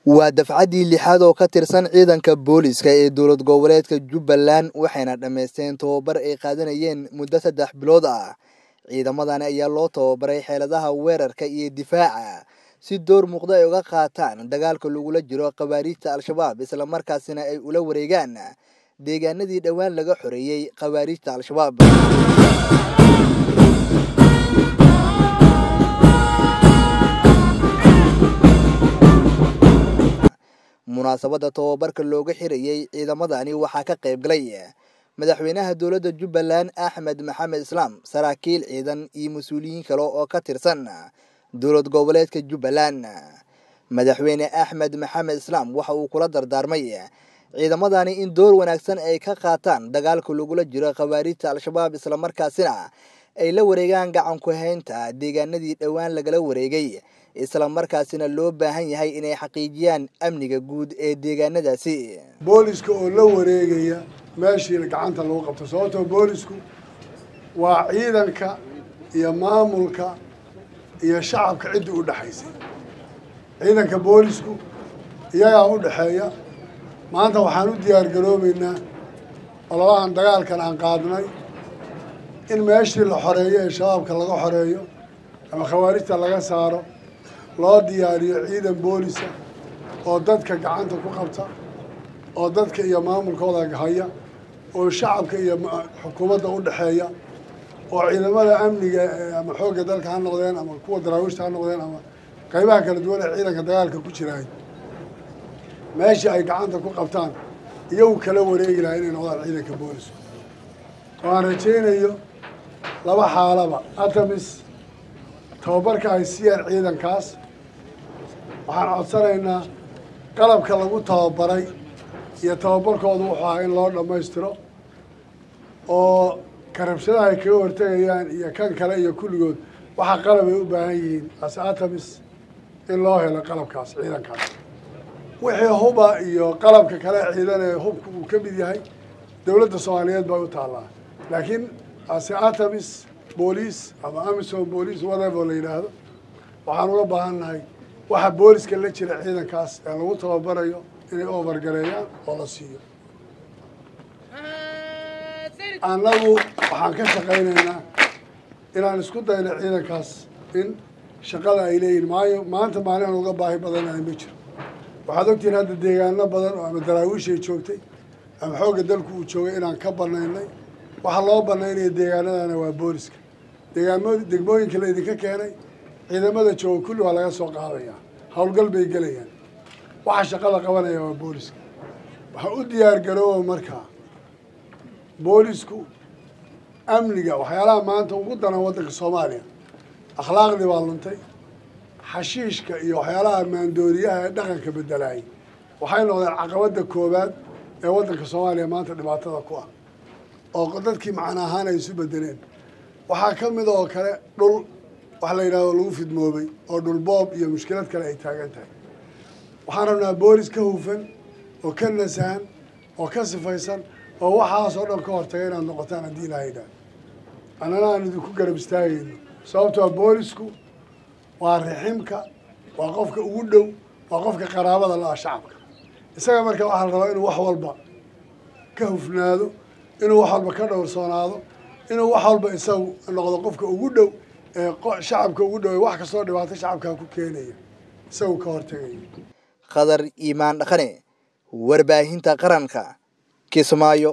waa dafcaddii lixaad oo ka tirsan ciidanka booliska ee dowlad goboleedka jubbaland waxayna dhammaysteen tababar ay qaadanayeen muddo saddex bilood ah ciidamadani ayaa loo tababaray xeeladaha weerarka iyo difaaca si door muuqda ay uga qaataan dagaalka lagula jiro khawaariijta al-shabaab islamarkaasina ay ula wareegaan deegaanadii dhowaan laga xoreeyey khawaariijta al-shabaab munaasabadda tababarka looga xirayey ciidamadani waxaa ka qayb galay madaxweynaha dowladda jubbaland axmed maxamed islaam saraakiil ciidan iyo mas-uuliyiin kale oo ka tirsan dowlad goboleedka jubbaland madaxweyne axmed maxamed islaam waxa uu kula dardaarmay ciidamadani in door wanaagsan ay ka qaataan dagaalka lagula jiro khawaariijta al-shabaab islamarkaasina ay la wareegaan gacan ku haynta deegaanadii dhowaan lagala wareegay islamarkaasina loo baahan yahay inay xaqiijiyaan amniga guud ee deegaanadaasi booliska oo la wareegaya meeshii gacanta lagu qabto sababtoo boolisku waa ciidanka iyo maamulka iyo shacabka ciddii u dhexaysay ciidanka boolisku iyagaa u dhexeeya maanta waxaan u diyaar garoobeynaa ololahan dagaalkan aan qaadnay in meeshii la xoreeyo ee shabaabka laga xoreeyo ama khawaarijta laga saaro loo diyaariyo ciidan boolisa oo dadka gacanta ku qabta oo dadka iyo maamulkooda haya oo shacabka iyo xukuumadda u dhexeeya oo ciidamada amniga ama xoogga dalka ha noqdeen ama kuwa daraawiishta ha noqdeen ama qaybaha kala duwan ee ciidanka dagaalka ku jiraay meeshii ay gacanta ku qabtaan iyagu kala wareegi lahaa inay noqdaan ciidanka booliska oo aan rajaynayo laba xaalaba atamis tababarka ay siiyaan ciidankaas waxaan codsanaynaa qalabka lagu tababaray iyo tababarkooda wuxuu ahaa in loo dhammaystiro oo karabshadaha ay kaga hortegayaan iyo kan kale iyo kulligood waxaa qalab ay u baahan yihiin ase atamis in loo helo qalabkaas ciidankaas wixii huba iyo qalabka kale ciidan ee hubka uu ka mid yahay dowladda soomaaliyeed bay u taallaa laakiin ase atamis booliis ama amisom booliis whatever la yidhaahdo waxaan uga baahan nahay waxa booliska la jira ciidankaas ee lagu tababarayo inay overgareeyaan oo la siiyo annagu waxaan ka shaqaynaynaa inaan isku dayno ciidankaas in shaqada ay leeyihin maayo maanta maalin aan uga baahi badanahay ma jiro waxaad ogtihiin hadda deegaano badan oo ama daraawiishay joogtay ama xoogga dalku uu joogay inaan ka banaynay waxaa loo banaynaya deegaanadana waa booliska deegaamo degmooyinka la idinka keenay ciidamada jooga kulli waa laga soo qaadayaa howlgal bay gelayaan waxa shaqada qabanaya waa booliska waxaa u diyaar garooba markaa boolisku amniga waxyaalaha maanta ugu daran waddanka soomaaliya akhlaaqdii baa luntay xashiishka iyo waxyaalaha maandooriyaha ee dhaqanka bedelaayay waxay noqdeen caqabadda koowaad ee waddanka soomaaliya maanta dhibaatada ku ah oo dadkii macna ahaan ay isu bedeleen waxaa ka mid oo kale dhul wax la yidhahdo lagu fidmoobay oo dhul boob iyo mushkilad kale ay taagan tahay waxaan rabnaa boolis ka hufan oo ka nasahan oo ka sifaysan oo waxaas oo dhan ka hortaga inaad noqotaan haddii ilaha yidhaah annana aan idinku garab istaagayno sababtoo boolisku waa riximka waa qofka ugu dhow waa qofka qaraabada la-a shacabka isaga marka waxaa la rabaa inuu wax walba ka hufnaado inuu wax walba ka dhowrsoonaado inuu wax walba isagu noqdo qofka ugu dhow ee shacabka ugu dhow ee wax kastoo dhibaato shacabkaa ku keenaya isagu ka hortegaya khadar iimaan dhaqane warbaahinta qaranka kismaayo